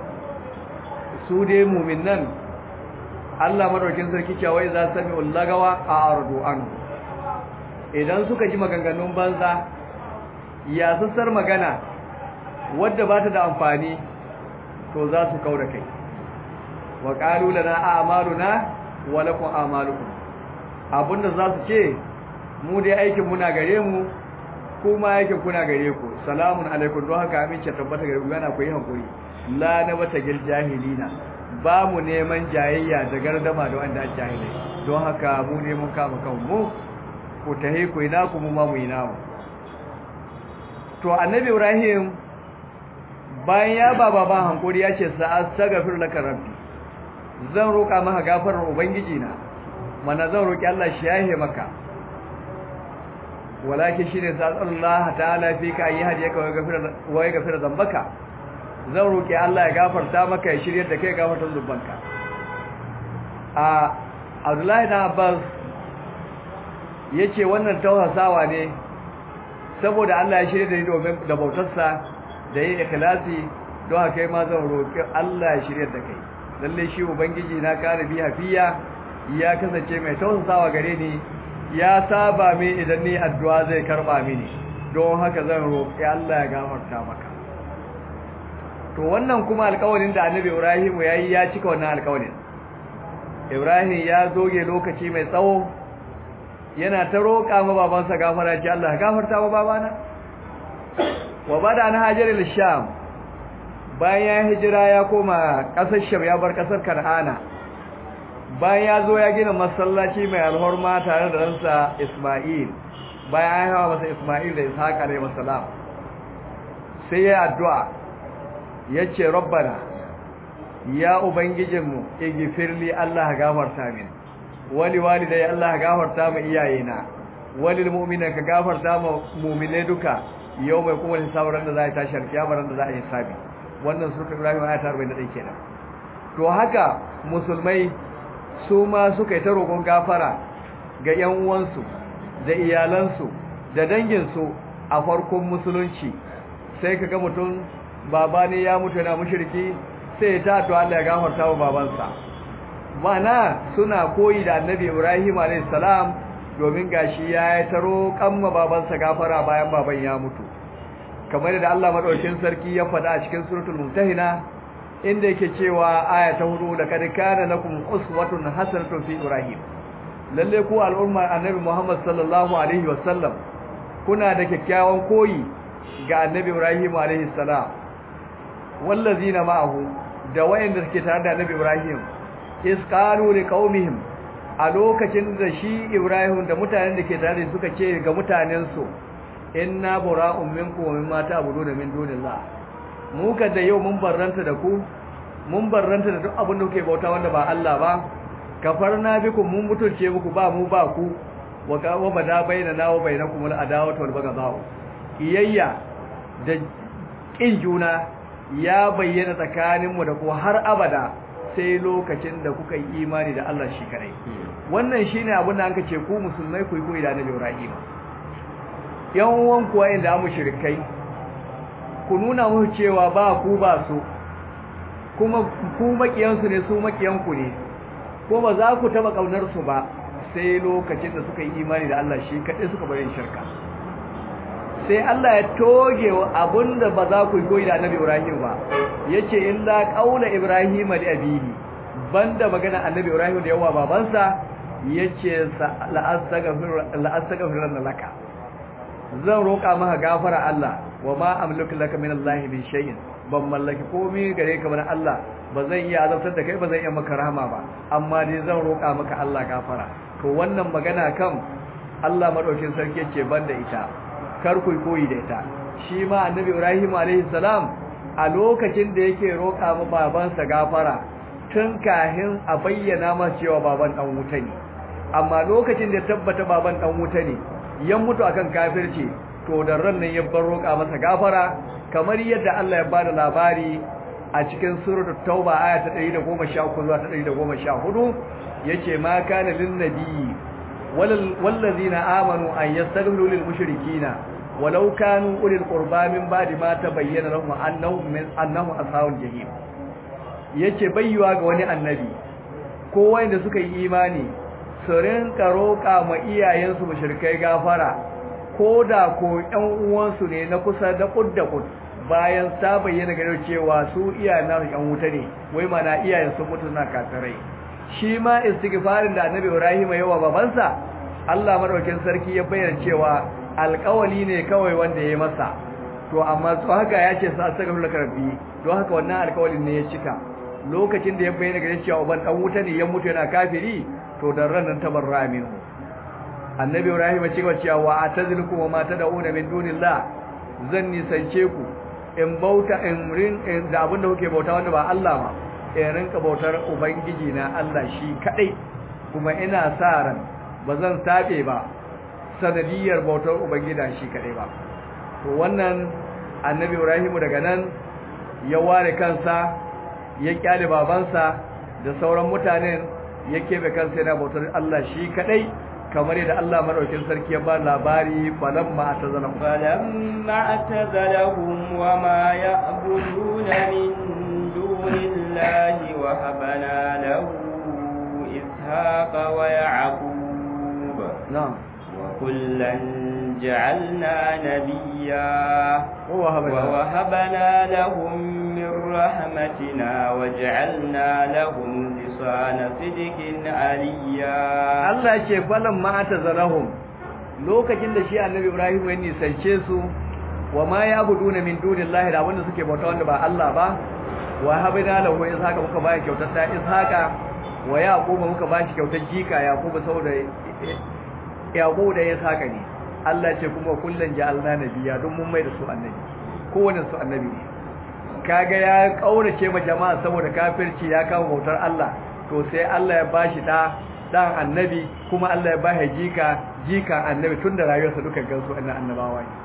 su dai mu'minan Allah madaukin sarki cewa iza sami'ul lagawa a ardu anhu idan suka ji maganganun banza ya sassar magana wadda ba ta da amfani to za su kaura kai wa qalu lana a'maluna wa lakum a'malukum abinda za su ce mu dai aikin muna gare mu kuma aikin kuna gare ku salamun alaikum don haka amince tabbata gare ku yana ku yi hankuri la na bata gil jahilina ba mu neman jayayya da gardama da wanda jahilai don haka mu ne mun kama kanmu ku tahi ku ina ku mu ma mu ina mu to annabi ibrahim bayan ya ba baba hankuri ya ce sa'astaghfir laka rabbi zan roƙa maka gafarar ubangiji na mana zan roƙi Allah shi yahe maka walakin shine sallallahu ta'ala fi ka yi hadiyaka wa gafira wa gafira zambaka zan roƙi Allah ya gafarta maka ya shirye da kai gafartar zubanka a Abdullahi da Abbas yace wannan tausasawa ne saboda Allah ya shirye da ni domin da bautarsa da yin ikhlasi don haka ma zan roƙi Allah ya shirye da kai lalle shi ubangiji na kare bi hafiya ya kasance mai tausasawa gare ni ya saba min idan ni addu'a zai karba mini don haka zan roƙi Allah ya gafarta maka to wannan kuma alƙawarin da Annabi Ibrahim yayi ya cika wannan alƙawarin Ibrahim ya zoge lokaci mai tsawo yana ta roƙa ma babansa gafara ce Allah gafarta wa babana wa bada an hajar al-sham bayan hijira ya koma ƙasar sham ya bar ƙasar kan'ana bayan ya zo ya gina masallaci mai alhorma tare da ransa isma'il bayan ya hawa masa isma'il da ishaq alayhi wasalam sai ya addu'a yace rabbana ya ubangijinmu igfirli Allah gafarta min wali walidai Allah gafarta mu iyayena walil mu'mina ka gafarta mu mu'mine duka yau mai kuma hisabar da za a tashi alkiyama ran da za a yi hisabi wannan sura Ibrahim ayat 41 kenan to haka musulmai su ma suka yi ta roƙon gafara ga ƴan uwansu da iyalansu da danginsu a farkon musulunci sai kaga mutum baba ne ya mutu yana mushriki sai ta to Allah ya gafarta wa babansa mana suna koyi da Annabi Ibrahim alayhis salam domin gashi ya yi taro kamma babansa gafara bayan baban ya mutu kamar da Allah madaukakin sarki ya faɗa a cikin suratul mumtahina inda yake cewa aya ta hudu da kad kana lakum uswatun hasanatun fi ibrahim lalle ku al'umma annabi Muhammad sallallahu alaihi wasallam kuna da kyakkyawan koyi ga annabi Ibrahim alaihi salam wallazina ma'ahu da wayanda suke tare da annabi Ibrahim is qalu liqaumihim a lokacin da shi Ibrahim da mutanen da ke tare suka ce ga mutanensu inna bura'un minkum wa mimma ta'buduna min dunillah mu ka da yau mun barranta da ku mun barranta da duk abin da kuke bauta wanda ba Allah ba kafarna bikum mun mutunce muku ba mu ba ku wa ka wa bada bainana wa bainakum al adawatu wal baghdha iyayya da kin juna ya bayyana tsakaninmu da ku har abada sai lokacin da kuka yi imani da Allah shi kadai wannan shine abin da anka ce ku musulmai ku yi koyi da Annabi Ibrahim yan uwan kuwa inda mu shirkai ku nuna musu cewa ba ku ba su kuma ku makiyan su ne su makiyan ku ne ko ba za ku taba kaunar su ba sai lokacin da suka yi imani da Allah shi kadai suka bari shirka sai Allah ya toge abinda ba za ku yi koyi da Annabi Ibrahim ba yace illa qaula Ibrahim li abihi banda magana Annabi Ibrahim da yawa babansa yace la astaghfir laka zan roƙa maka gafara Allah wa ma amliku laka min Allah min shay'in ban mallaki komai gare ka bane Allah ba zan iya azabtar da kai ba zan iya maka rahama ba amma dai zan roƙa maka Allah gafara to wannan magana kan Allah madaukin sarki ce banda ita kar ku koyi da ita shi ma annabi Ibrahim alaihi salam a lokacin da yake roƙa ma babansa gafara tun kahin a bayyana masa cewa baban dan wuta ne amma lokacin da tabbata baban dan wuta ne ya mutu akan kafirci to da ran nan ya bar roƙa masa gafara kamar yadda Allah ya bada labari a cikin suratul tauba aya ta 113 zuwa ta 114 yace ma kana lin nabiyyi wallazina amanu an yastaghfiru lil mushrikina walau kanu ulil qurba min ba'di ma tabayyana lahum annahum min annahum ashabul jahim yace bayyuwa ga wani annabi ko wanda suka yi imani su rinka roƙa ma iyayensu mushrikai gafara ko da ko ƴan uwansu ne na kusa da kudda kud bayan ta bayyana gare cewa su iyayen nasu ƴan wuta ne wai mana iyayen sun mutu na kafirai shi ma istighfarin da annabi Ibrahim yawa babansa Allah madaukakin sarki ya bayyana cewa alƙawali ne kawai wanda ya masa to amma to haka ya ce sa astaghfiru laka rabbi don haka wannan alƙawalin ne ya cika lokacin da ya bayyana gare cewa uban dan wuta ne ya mutu yana kafiri to dan ran nan tabarra minhu annabi ibrahim ya ce cewa wa atazilukum wa ma tad'una min dunillah zan nisance ku in bauta in rin da abinda kuke bauta wanda ba Allah ba in rinka bautar ubangiji na Allah shi kadai kuma ina sa ran ba zan tabe ba sanadiyar bautar ubangida shi kadai ba to wannan annabi Ibrahim daga nan ya ware kansa ya kyale babansa da sauran mutanen ya kebe kansa yana bautar Allah shi kadai kamar yadda Allah madaukin sarki ya ba labari falamma atazalahum falamma atazalahum wama ya'buduna min dunillahi wa habana lahu ishaqa wa ya'qub na'am wa kullan ja'alna nabiyya ووهبنا ووهبنا لهم من رحمتنا وجعلنا لهم لسان صدق عليا Allah ce falan ma atazarahum lokacin da shi annabi Ibrahim ya nisance su wa ma yabuduna min dunillahi da wanda suke bauta wanda ba Allah ba wa habina lahu ishaqa muka ba kyautar da ishaqa wa yaquba muka ba shi kyautar jika yaquba saboda yaquba da ishaqa ne Allah ce kuma kullun ja'alna nabiyya don mun mai da su annabi kowanne su annabi ne kaga ya kaurace ma jama'a saboda kafirci ya kawo bautar Allah to sai Allah ya bashi da dan annabi kuma Allah ya bashi jika jika annabi tunda rayuwarsa duka gansu annan annabawa ne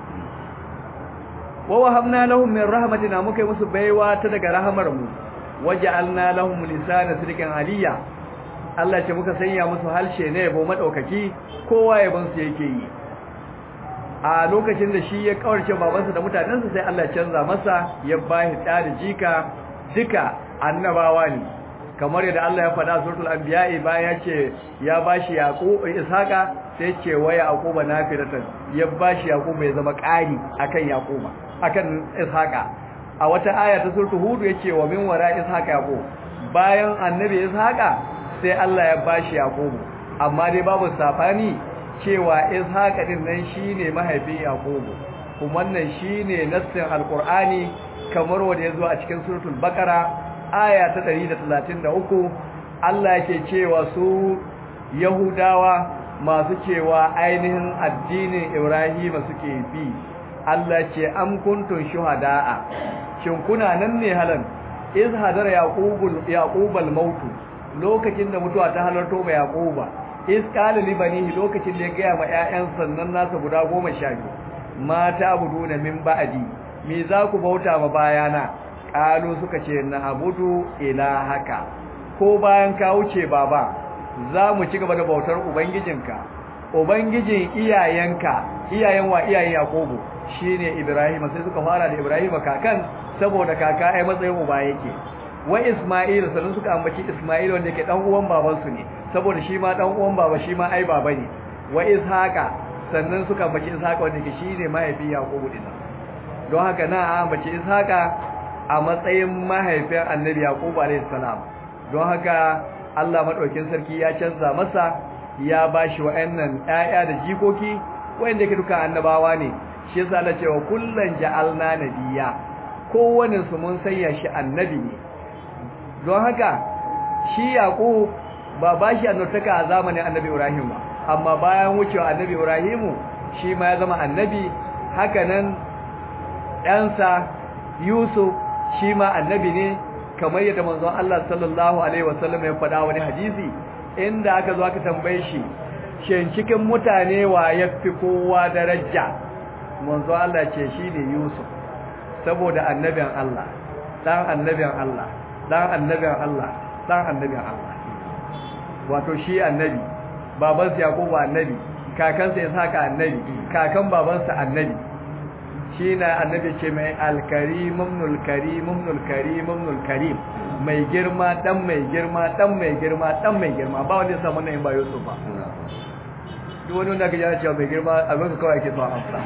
wa wahabna lahum min rahmatina muka yi musu baiwa ta daga rahamar mu waja'alna lahum lisana sidqan aliyya Allah ce muka sanya musu halshe ne yabo madaukaki kowa yabon su yake yi a lokacin da shi ya kawarce babansa da mutanensa sai Allah canza masa ya bashi da da jika duka annabawa ne kamar yadda Allah ya faɗa suratul anbiya bayan ya ce ya bashi yaqub ishaqa sai ce wa yaquba nafilatan ya bashi yaqub ya zama ƙari akan yaquba akan ishaqa a wata aya ta suratul hud yace wa min wara ishaqa yaqub bayan annabi ishaqa sai Allah ya bashi yaqub amma dai babu safani cewa ishaqa din nan shine mahaifin yaqubu kuma wannan shine nassin alqur'ani kamar wanda yazo a cikin suratul baqara aya ta 133 Allah yake cewa su yahudawa masu cewa ainihin addinin ibrahima suke bi Allah ce am kuntum shuhada'a shin kuna nan ne halan iz hadara yaqubul yaqubal maut lokacin da mutuwa ta halarto ba yaquba iz qala li banihi lokacin da ya gaya ma ƴaƴan sannan nasa guda 12 mata abuduna min ba'di me za ku bauta ma bayana qalu suka ce na abudu ilahaka ko bayan ka wuce baba za mu ci gaba da bautar ubangijinka ubangijin iyayenka iyayen wa iyayen yakobo shine ibrahim sai suka fara da ibrahim kakan saboda kaka ai matsayin uba yake wa isma'il sannan suka ambaci isma'il wanda yake dan uwan babansu ne saboda shi ma dan uwan baba shi ma ai baba ne wa ishaqa sannan suka ambaci ishaqa wanda yake shine mahaifin yakubu din don haka na ambaci ishaqa a matsayin mahaifin annabi yakubu alayhi salam don haka Allah madaukin sarki ya canza masa ya bashi wa'annan ƴaƴa da jikoki wanda yake duka annabawa ne shi yasa Allah cewa kullan ja'alna nabiyya kowanne su mun sanya shi annabi ne don haka shi yaqub ba ba shi annabtaka a zamanin annabi ibrahim ba amma bayan wucewa annabi ibrahim shi ma ya zama annabi haka nan ɗansa yusuf shi ma annabi ne kamar yadda manzon Allah sallallahu alaihi wasallam ya faɗa wani hadisi inda aka zo aka tambaye shi shin cikin mutane wa yafi kowa daraja manzon Allah ce shine yusuf saboda annabin Allah dan annabin Allah dan annabin Allah dan annabin Allah wato shi annabi babansa yakubu annabi kakansa isaka annabi kakan babansa annabi shi na annabi ce mai alkarim ibnul karim ibnul karim ibnul karim mai girma dan mai girma dan mai girma dan mai girma ba wanda ya samu nan ba Yusuf ba duk wani wanda kaje cewa mai girma abin ka kawai ke so amsa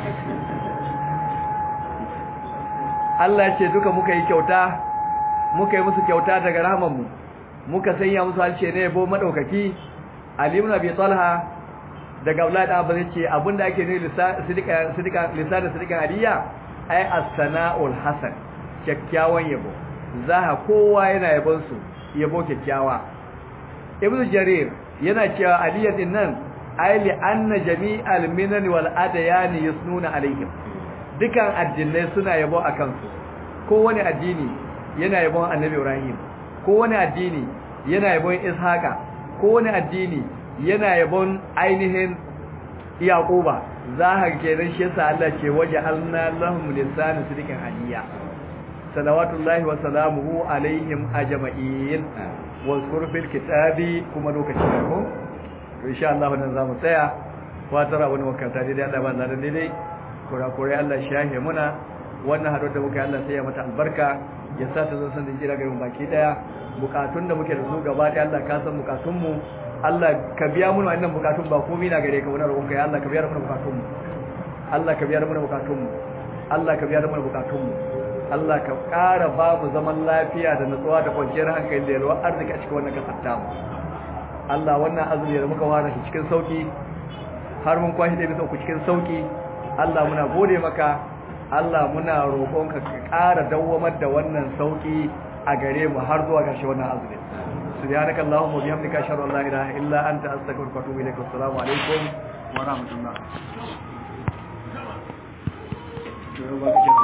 Allah ya ce duka muka yi kyauta muka yi musu kyauta daga rahmanmu muka sanya musu halshe ne yabo madaukaki Ali ibn Abi Talha daga Abdullahi da Abbas yace abinda ake nufi sidika sidika lisan sidika aliya ai as-sana'ul hasan kyakkyawan yabo zaha kowa yana yabon su yabo kyakkyawa Ibn Jarir yana cewa aliya din nan ai li anna jami'al minan wal adyan yusnuna alaihim dukan addinai suna yabo a kansu kowane addini yana yabon annabi ibrahim kowane addini yana yabon ishaqa kowane addini yana yabon ainihin yaquba zahar kenan shi yasa Allah ce waje alna lahum lisana sidikin aliya salawatullahi wa salamuhu alaihim ajma'in wa fil kitabi kuma lokaci ne ko to insha Allah wannan zamu tsaya fatara wani wakanta dai Allah ba zan dai kurakurai Allah shahe muna wannan hado da muka Allah sai ya mata albarka ya sa ta zan san da jira garin baki daya bukatun da muke da su gaba da Allah ka san bukatun mu Allah ka biya mu wannan bukatun ba komai na gare ka wannan roƙon kai Allah ka biya mana bukatun mu Allah ka biya mana bukatun mu Allah ka biya mana bukatun mu Allah ka ƙara ba mu zaman lafiya da nutsuwa da kwanciyar hankali da yalwa arziki a cikin wannan kasar tamu Allah wannan azumi da muka wara shi cikin sauki har mun kwashi da bisa ku cikin sauki Allah muna gode maka Allah muna roƙonka ka ƙara dawwamar da wannan sauki a gare mu har zuwa ƙarshe wannan azumi subhanaka allahumma bihamdika ashhadu an la ilaha illa anta astaghfiruka wa atubu ilaik assalamu alaikum wa rahmatullah